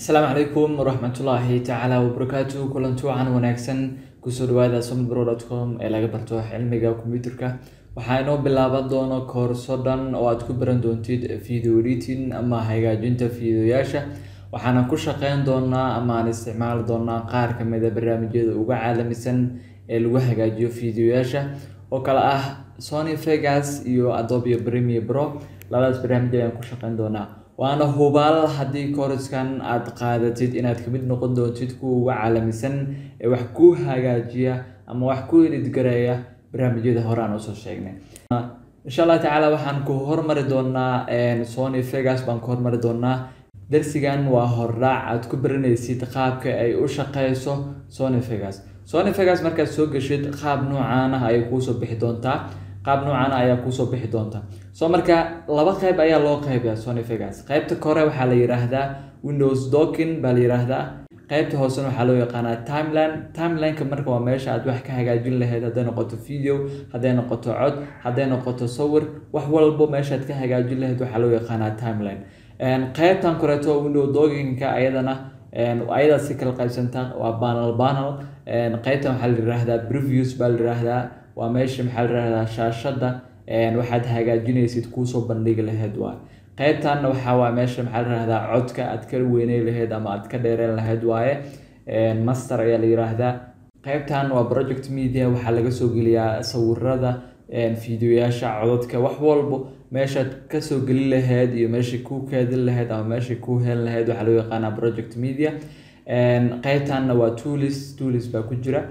asalaamu calaykum waraxmatullaahi tacaala wabarakaatu kulanti wacan wanaagsan kusoo dhawaada somdbro.com ee laga barto cilmiga kombiyuutarka waxaa inoo bilaaban doono koorso dhan oo aad ku baran doontid video editing ama hagaajinta fiidiyoyaasha waxaana ku shaqeyn doonaa ama aan isticmaali doonaa qaar kamid a barnaamijyada uga caalamisan ee lagu hagaajiyo fiidiyoyaasha oo kale ah sony vegas iyo adobe premier pro labadaas barnaamij ayaan ku shaqeyn doonaa waana hubaal haddii kooriskan aad qaadatid inaad kamid noqon doontid kuwa uga caalamisan ee wax ku hagaajiya ama wax ku edidgareeya barnaamijyada hore aan usoo sheegnay insha allah tacaala waxaan ku hormari doonaa sony vegas baan ku hormari doonaa darsigan waa hordhaac aad ku baranaysid qaabka ay u shaqeyso sony vegas sony vegas markaad soo geshid qaab noocaan ah ayay kuusoo bixi doontaa qaab noocan ayaa kuusoo bixi doonta so marka laba qeyb ayaa loo qeybiyaa sony vegas qeybta kore waxaa la yiraahdaa windows docking baa la yiraahdaa qeybta hoosena waxaa loo yaqaanaa timeline timelineka marka waa meesha aad wax ka hagaajin lahayd hadday noqoto video hadday noqoto cod hadday noqoto sawir wax walbo meeshaad ka hagaajin lahayd waxaa loo yaqaanaa timeline qeybtan koreeto window doggingka ayadana ayadaa si kala qaybsanta waa banal banal qeybtan waxaa la yiraahdaa previews baa la yiraahdaa waa meesha maxaa la yirahdaa shaashada waxaad hagaajinaysid kuusoo bandhigi lahayd waay qeybtanna waxaa waa meesha maxaa la yirahdaa codka aad ka weyney lahayd ama aad ka dheereen lahayd waaye master ayaa la yiraahdaa qeybtan waa project media waxaa laga soo geliyaa sawirada fiidiyoyaasha codadka wax walbo meeshaad kasoo gelin lahayd iyo meesha ku keedin lahayd ama meesha ku heli lahayd waxaa loo yaqaanaa project media qeybtanna waa toolis toolis baa ku jira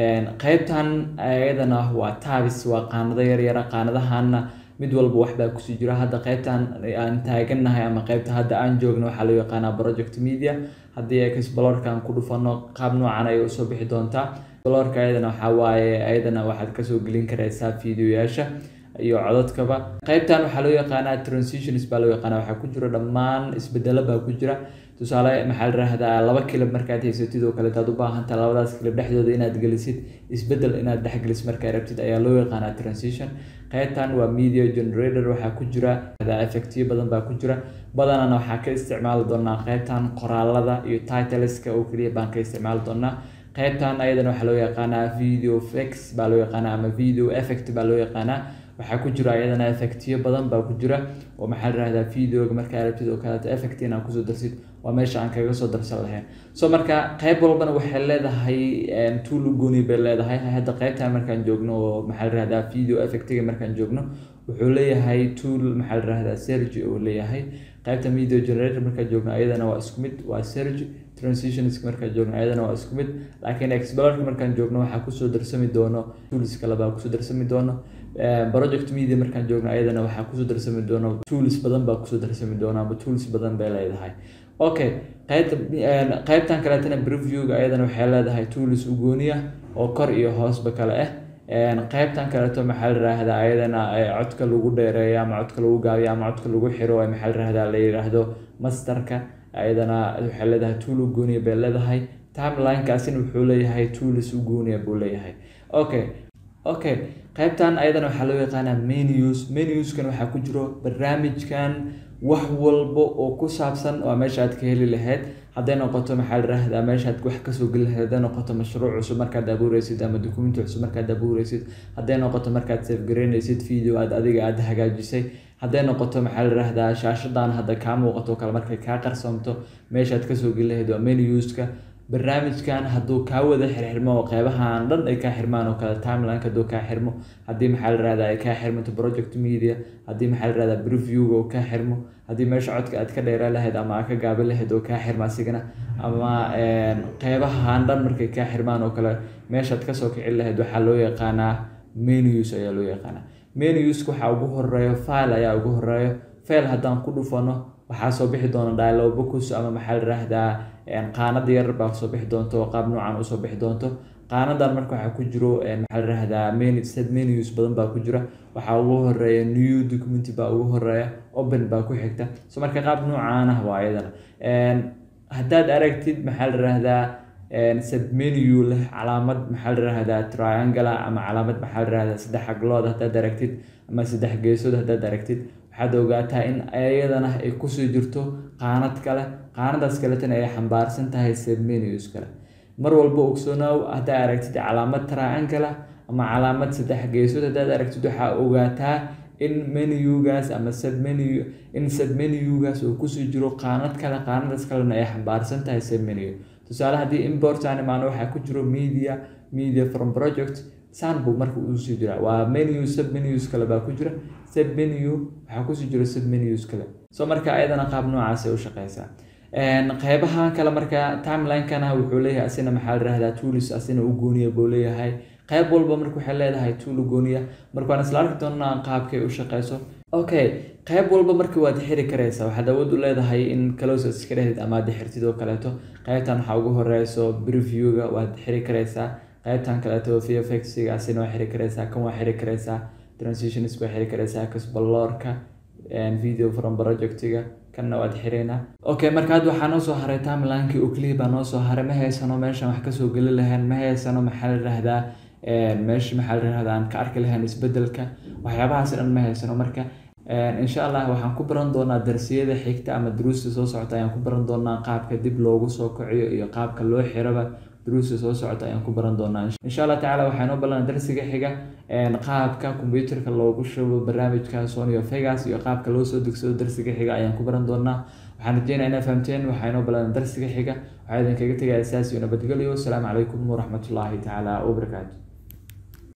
qeybtan ayadana waa tabis waa qaanado yaryara qaanadahanna mid walba waxbaa kusii jira hadda qeybtan aan taaganahay ama qeybta hadda aan joogno waxaa loo yaqaanaa project media haddii explorkan ku dhufano qaab noocan ayay usoo bixi doontaa explorka ayadana waxaa waaye ayadana waxaad kasoo gelin karaysaa fiidiyoyaasha iyo codadkaba qeybtan waxaa loo yaqaanaa transitions baa loo yaqaanaa waxaa ku jira dhammaan isbedelo baa ku jira tusaale maxaa la yirahdaa laba kilib markaad haysatid oo kaleet aad u baahantaa labadaas kilib dhexdooda inaad gelisid isbedel inaad dhexgelisid markaa rabtid ayaa loo yaqaanaa transition qeybtan waa media generator waxaa ku jira effectiyo badan baa ku jira badanana waxaa ka isticmaali doonaa qeybtan qoraalada iyo titleska oo keliya baan ka isticmaali doonaa qeybtan ayadana waxaa loo yaqaanaa video flex baa loo yaqaanaa ama video effect baa loo yaqaanaa waxaa ku jira ayadana effectiyo badan baa ku jira oo maxaa la yirahdaa videoga markaa rabtid oo kaleeto effect inaad kusoo darsid waa meesha aan kaga soo darsan lahayn so marka qeyb walbana waxay leedahay tool gooni bay leedahay hadda qeybtan markaan joogno oo maxaa la yirahdaa video effectiga markaan joogno wuxuu leeyahay tool maxaa la yirahdaa sergi oo leeyahay qeybta video generator markaan joogno ayadana waa isku mid waa sergi transitions markaan joogno ayadana waa isku mid laakiin explorerka markaan joogno waxaa kusoo darsami doono tools kale baa kusoo darsami doono project media markaan joogno ayadana waxaa kusoo darsami doono tools badan baa kusoo darsami doona ama tools badan bay leedahay okay qeybta qeybtan kaleetana previewga ayadana waxay leedahay tools u gooniya oo kor iyo hoosba kale ah qeybtan kaleeto maxaa la yiraahdaa ayadana codka lagu dheereeyo ama codka lagu gaabiyo ama codka lagu xiro maxaa la yirahdaa la yiraahdo masterka ayadana waxay leedahay tool u gooniya bay leedahay timelinekaasina wuxuu leeyahay tools u gooniya buu leeyahay okay okay qeybtan ayadana waxaa loo yaqaanaa menus menuskan waxaa ku jiro barnaamijkan wax walba oo ku saabsan waa meesha aad ka heli lahayd hadday noqoto maxaa la yirahdaa meeshaad wax kasoo geli lahayd hadday noqoto mashruuc cusub markaad abuureysid ama dukumenti cusub markaad abuureysid hadday noqoto markaad safgareyneysid video aad adiga aad hagaajisay hadday noqoto maxaa la yirahdaa shaashadan hadda kaa muuqato kale markay kaa qarsoomto meeshaad kasoo geli lahayd waa menuska barnaamijkan hadduu kaa wada xirxirmo oo qeybahan dhan ay kaa xirmaan oo kale timelineka hadduu kaa xirmo haddii maxaa la yirahdaa ay kaa xirmato project media haddii maxaa la yirahdaa previewga oo kaa xirmo haddii meesha codka aad ka dheeraan lahayd ama aad ka gaabin lahayd oo kaa xirma asigana ama qeybahan dhan markay kaa xirmaan oo kale meeshaad kasoo kicin lahayd waxaa loo yaqaanaa menus ayaa loo yaqaanaa menuska waxaa ugu horeeyo file ayaa ugu horeeyo file haddaan ku dhufano waxaa soo bixi doona dialog box ama maxaa la yirahdaa qaanada yar baa soo bixi doonto oo qaab noocan usoo bixi doonto qaanadan marka waxaa ku jiro maxaa la yirahdaa menu set menus badan baa ku jira waxaa ugu horeeya new document baa ugu horeeya open baa ku xigta so marka qaab noocaan ah waa ayadana haddaad aragtid maxaa la yirahdaa submenu leh calaamad maxaa la yirahdaa triangle ama calaamad maxaa la yirahdaa saddex xaglood haddaad aragtid ama saddex geesood haddaad aragtid waxaad ogaataa in iyadana ay kusii jirto qaanad kale qaanadaas kaletana ay xambaarsan tahay submenus kale mar walba ogsoonow haddaa aragtid calaamad triangle ama calaamad saddex geesood haddaad aragtid waxaa ogaataa in menugaas ama submenu in submenugaas uu kusii jiro qaanad kale qaanadaas kalena ay xambaarsan tahay submenu tusaale haddii import aan imaano waxaa ku jiro media media from project san buu marka usii jira waa menu submenus kale baa ku jira submenu waxaa kusii jira submenus kale so marka ayadana qaab noocaasay u shaqeysaa qeybahan kale marka timelinekana wuxuu leeyahay asina maxaa la rahdaa tools asina u gooniya buu leeyahay qeyb walba marka waxay leedahay tool gooniya marka waan isla arki doonaa qaabkay u shaqeyso okay qeyb walba marka waad xiri kareysaa waxaad awood u leedahay in closes iska dhehid ama aad xirtid oo kaleeto qeybtan waxaa ugu horeyso previewga waad xiri kareysaa qeybtan kaleeto vfxiga asina waa xiri kareysaa kan waa xiri kareysaa transitions waa xiri kareysaa kasbaloorka video from projectiga kanna waad xireynaa okay marka hadda waxaa noo soo haray timelinekii oo keliya baa noo soo haray ma haysano meeshan wax kasoo geli lahayn ma haysano maxaa la rahdaa meesha maxaa la rahdaa aan ka arki lahayn isbedelka waxyaabahaas dhan ma haysano marka insha allah waxaan ku baran doonaa darsiyada xigta ama duruusta soo socota ayaan ku baran doonaa qaabka dib loogu soo kiciyo iyo qaabka loo xiraba duruusta soo socota ayaan ku baran doonaa insha allah tacaala waxaa noo ballan darsiga xiga qaabka kombyuutarka loogu shubo barnaamijka sonio vegas iyo qaabka loo soo degsado darsiga xiga ayaan ku baran doonaa waxaan rajeynaa inaa fahamteen waxaa inoo ballan darsiga xiga waxaa idinkaga tegaya saas iyo nabadgelyo asalaamu calaykum waraxmatullaahi tacaala wabarakaatu